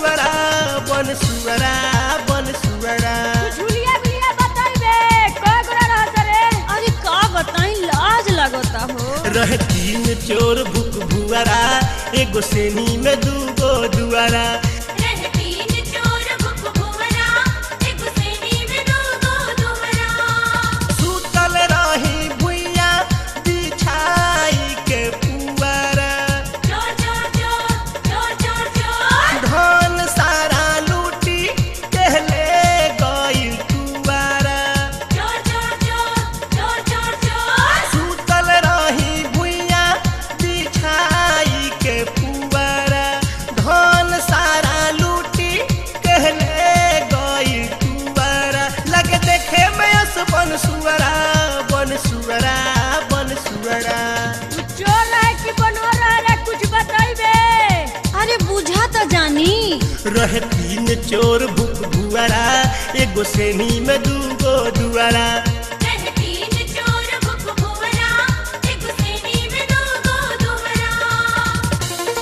सुअरा बन सुअरा बन सुअरा झुलिया बिलिया बताइबे कय गोरा रहत रे अरे का बताई लाज लगता हो रहे तीन चोर भूख भुआरा एगो सेनी में दूगो दुआरा रहतीन चोर भुक भुवरा एक सेनी में दो दो दुवरा सुतल रही भुइया बिछाई के पुआरा चोर चोर चोर चोर चोर चोर धन सारा लूटी कहले गई तुआरा चोर चोर चोर चोर चोर चोर सुतल रही भुइया बिछाई के पुआरा धन सारा लूटी कहले गई तुआरा लगे देखे में अस बन सुअरा बन सुअरा बन सुअरा तू चोर रहे कि बनवा रहे रे कुछ बताइबे अरे बुझा तो जानी रहे तीन चोर भूख भुआरा एगो सेनी में दूगो दुआरा रहतीन चोर भुक भुवरा एक सेनी में दो दो दुवरा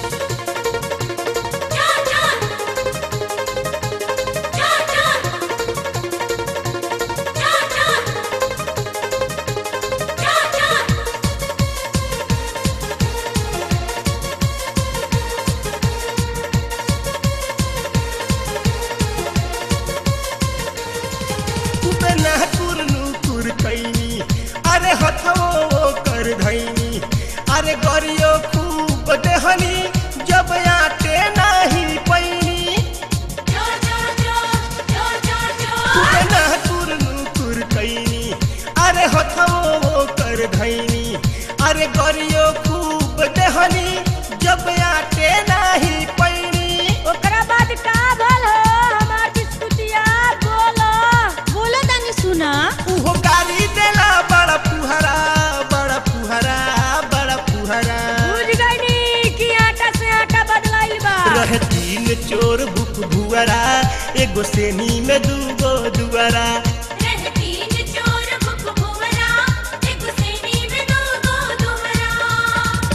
चोर चोर चोर चोर चोर चोर खूबे नाकुर नुकुर कैनी अरे हथवो कर धैनी अरे गरियो खूब देहनी जब आटे नाही पैनी चोर चोर चोर चोर चोर खूबे नाकुर नुकुर कैनी अरे हथवो कर धैनी अरे गरियो खूब देहनी जब आटे नाही पैनी ओकरा बाद का भल हो हमार बिस्कुटिया बोलो बोलो तानी सुना उहो गाली देला बड़ा पुहरा बड़ा पुहरा बड़ा पुहरा बुझ गईनी कि आटा से आटा बदलाइल बा रहे तीन चोर भूख भुआरा एगो सेनी में दूगो दुआरा रहतीन चोर भुक भुवरा एक सेनी में दो दो दुवरा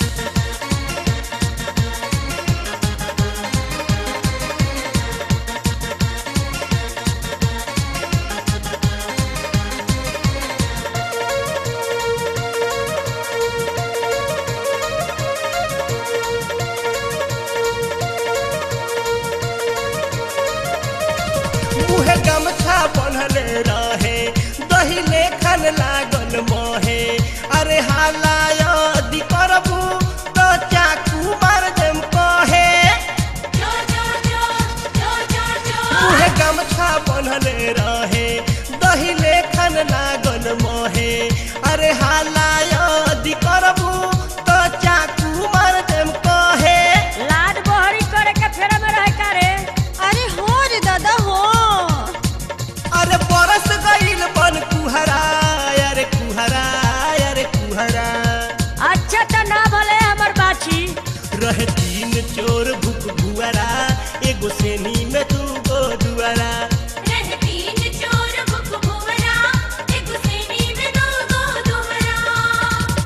मुहे गमछा बनले रहे दही लेखन लागल मोहे अरे हाला यदि करबू तो चाकू मार देम कहे चोर चोर चोर चोर चोर चोर मुहे गमछा बनले रहे दही लेखन लागल मोहे अरे हाला यदि करबू तो चाकू मार देम कहे लाद बहरी करे के फेरा में रहे का रे अरे हो रे दादा हो अरे बरस गईल बन कुहरा अरे कुहरा अरे कुहरा अच्छा त ना भले हमर बाछी रहे तीन चोर भूख भुआरा एगो सेनी में दूगो दुआरा रहतीन चोर भुक भुवरा एक सेनी में दो दो दुवरा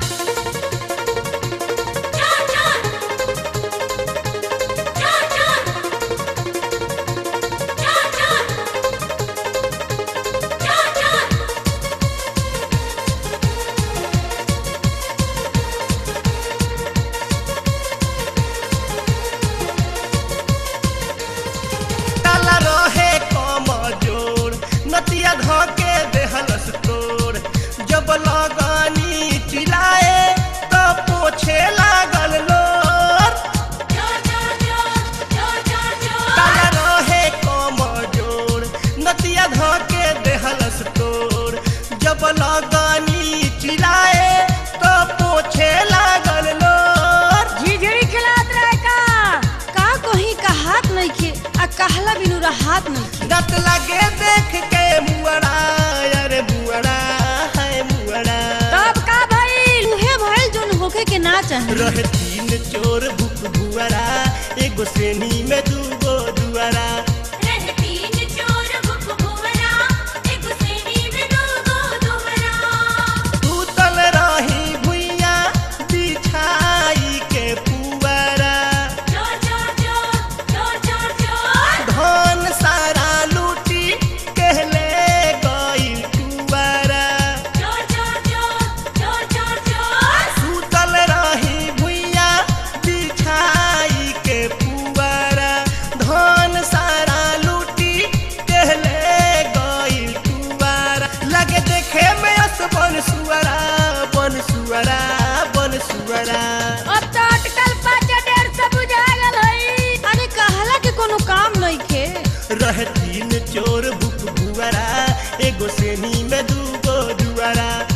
चोर चोर चोर चोर चोर चोर ताला रहे कम जोर नतिया धके देहलस तोड़ जब लगानी चिल्लाए तो पोछे लागल लोर ताला रहे कम जोर नतिया धके देहलस तोड़ जब लगानी चिल्लाए तो पोछे लागल लोर झिझरी खिलात रहे का का कहीं का हाथ नहीं खे आ कहला बिनु हाथ नहीं खे दत लगे देख के मुअरा अरे मुअरा है मुअरा तब का भइल उहे भइल जोन होखे के ना चाहे रहे तीन चोर भूख भुआरा एगो सेनी में दूगो दुआरा रहतीन चोर भुक भुवरा एक सेनी में दो दो दुवरा तूतल रही भुइया बिछाई के पुआरा चोर चोर चोर चोर चोर रहे तीन चोर बुक भुआरा एगो सेनी में दूगो जुआरा